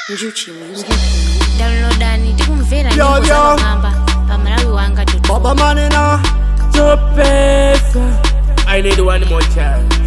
njuchi music downloadani tikumvera Yo, nyimbo yo. zamang'amba pa malawi wanga Baba Manina, Chopesa. I need one more chance.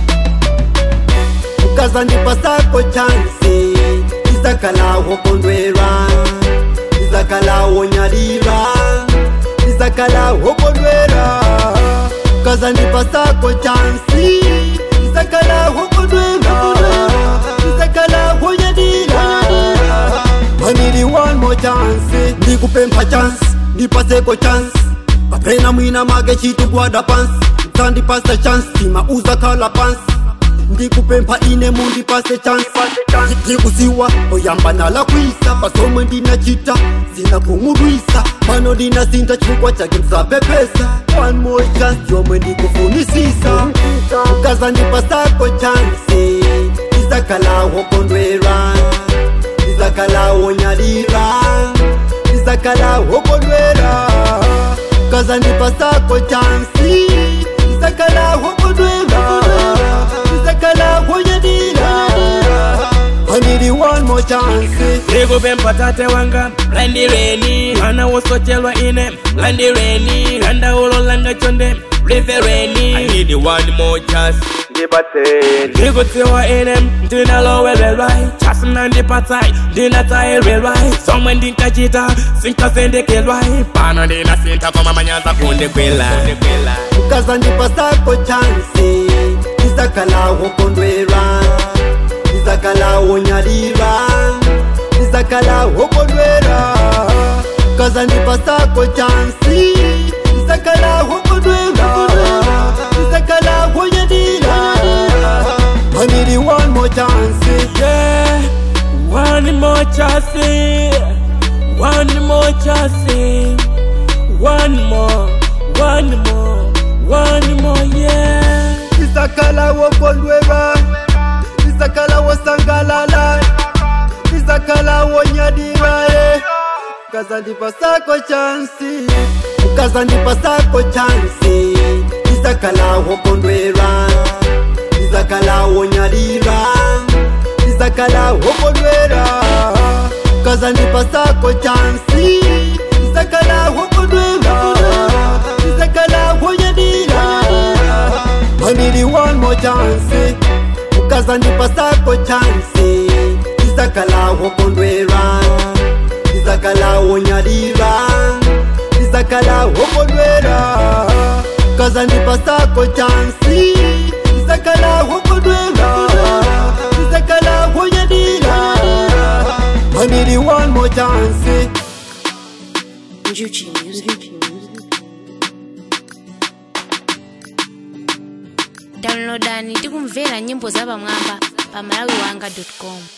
ukazandipa sako chansi izakalawo kondwera izakalawo nyalira izakalawo kondwera ukazandipa sako chansi izakalawo kondwera izakalawo nyalira manili one more chance ndikupempha chance ndipaseko chance kapena mwina mage chitugwada pansi msandipasa chance timauza kala pansi ndikupempha ine mundipase chance ndikusiwa oyamba nalakwisa pasomwe ndinachita sina kumudwisa pano ndinasinta chifukwa chake msapepesa one more chance yomwe ndikufunisisa ukazandipasako chance izakalawo kondwera izakalawo nyalira izakalawo kondwera ukazandipasako chansi izakalawo kondwera izakalawo nyalira anili one more chance ndikupempha tate wanga landireni mwana wosocherwa ine landireni landaulo langa chonde livereni I need one more chance ndikutsiwa ine ndinalowelelwa chasi nandipatsa ndinatsayirilwa somwe ndinkachita sinkasendekelwa pano ndinasinta koma manyaza kundikwila ukazandipasako chansi izakalawo kondwera izakalawo nyalira izakalawo kondwera ukazandipasako chansi izakalawo kondwera izakalawo nyalira anili one more chance Yeah, one more chance, one more chance, one more, one more, one more, yeah. izakalawo kondwera izakalawo sangalala izakalawo nyadira e ukazandipasako chansi ukazandipasako chansi izakalawo kondwera izakalawo nyadira izakalawo kondwera ukazandipasako chansi izakalawo kondwera izakalawo nyadira anili one more chance ukazandipasako chansi izakalawo kondwera izakalawo nyalira izakalawo kondwera ukazandipasako chansi izakalawo kondwera izakalawo nyalira anili one more chance njuchi music downloadani tikumvera nyimbo zapamwamba pa malawi wanga com